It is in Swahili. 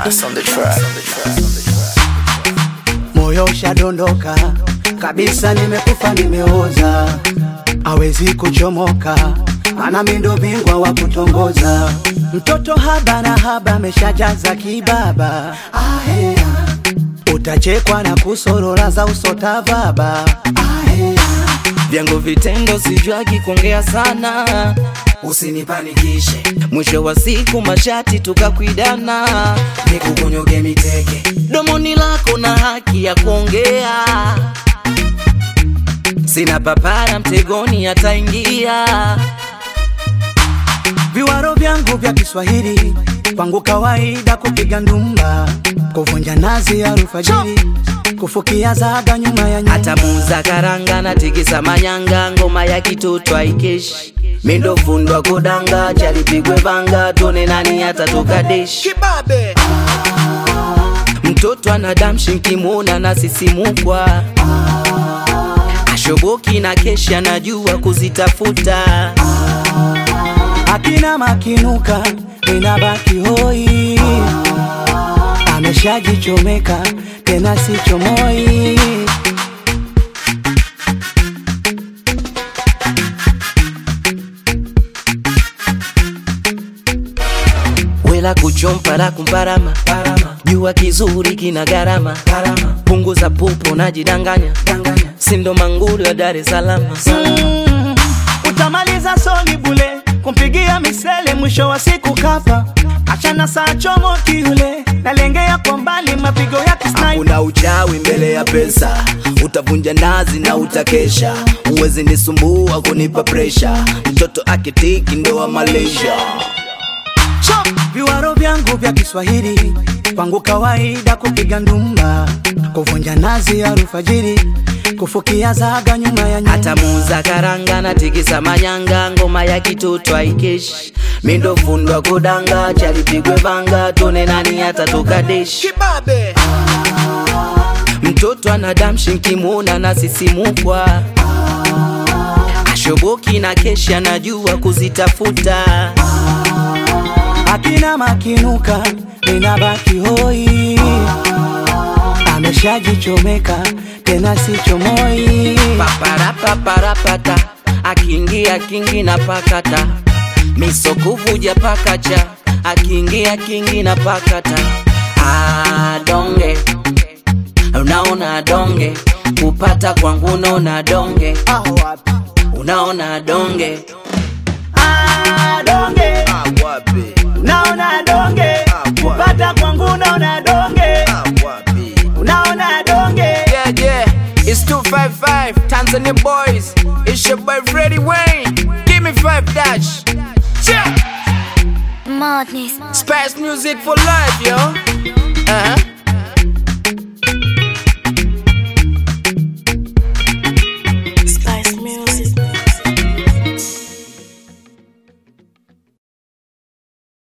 Bass on the track. moyo ushadondoka kabisa, nimekufa nimeoza, hawezi kuchomoka, mana mi ndo bingwa wa kutongoza. Mtoto haba na haba ameshajaza kibaba, Ahea. utachekwa na kusorora za usotavaba Vyangu vitendo sijwagi kuongea sana, usinipanikishe, mwisho wa siku mashati tukakwidana, nikukunyoge miteke domoni lako na haki ya kuongea, sina papara mtegoni ataingia. Viwaro vyangu vya Kiswahili kwangu kawaida, kupiga ndumba, kuvunja nazi ya alfajiri, kufukia zaga nyuma ya nyumba. hata muza karanga na tikisa manyanga, ngoma ya kitoto aikeshi mindo fundwa kudanga, chalipigwe vanga, tuone nani atatoka deshi. Kibabe Mtoto anadamshi nkimwona na sisimukwa, ashoboki na keshi anajua kuzitafuta. akina makinuka, ninabaki hoi, ameshajichomeka tena sichomoi. Wela kuchompara kumparama, jua kizuri kina gharama, punguza pupo najidanganya, sindo manguru ya Dar es Salaam. Mm, utamaliza soli bule kumpigia misele, mwisho wa siku kafa. Achana saa chomo kiule, nalengea kwa mbali mapigo ya kisniper. Kuna uchawi mbele ya pesa, utavunja nazi na utakesha. Uwezi nisumbua kunipa presha, mtoto akitiki ndo wa Malaysia. Chop! Viwaro vyangu vya Kiswahili kwangu kawaida, kupiga ndumba, kuvunja nazi ya alfajiri, kufukia zaga nyuma ya nyumba. hata muza karanga na tikisa manyanga, ngoma ya kitoto aikeshi mindo fundwa kudanga, chalipigwe vanga, tuone nani atatoka deshi. Kibabe Mtoto anadamshi nkimwona na sisimukwa, ashoboki na keshi anajua kuzitafuta. akina makinuka, ninabaki hoi, ameshajichomeka tena sichomoi. paparapaparapata akiingia kingi na pakata misokuvuja pakacha akiingia kingi na pakata adonge unaona donge kupata kwangu unaona donge unaona donge Adonge, Awapi naona donge, pata kwangu naona donge, unaona donge. Yeah yeah It's 255 Tanzania boys It's your boy Freddie Wayne Give me five dash Check Madness. Spice music for life yo Uh-huh